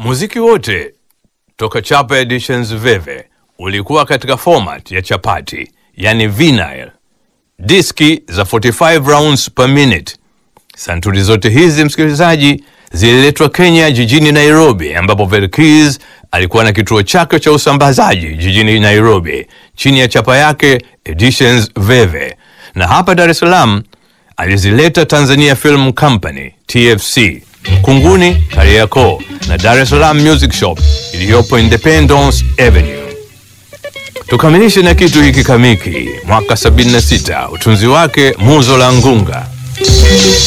Muziki wote toka Chapa Editions Veve ulikuwa katika format ya chapati, yani vinyl, diski za 45 rounds per minute. Santuri zote hizi msikilizaji, zililetwa Kenya jijini Nairobi, ambapo Verkis alikuwa na kituo chake cha usambazaji jijini Nairobi chini ya chapa yake Editions Veve, na hapa Dar es Salaam alizileta Tanzania Film Company TFC Mkunguni, Kariakoo na Dar es Salaam Music Shop iliyopo Independence Avenue. Tukamilishe na kitu hiki kamiki, mwaka 76, utunzi wake Muzo la Ngunga.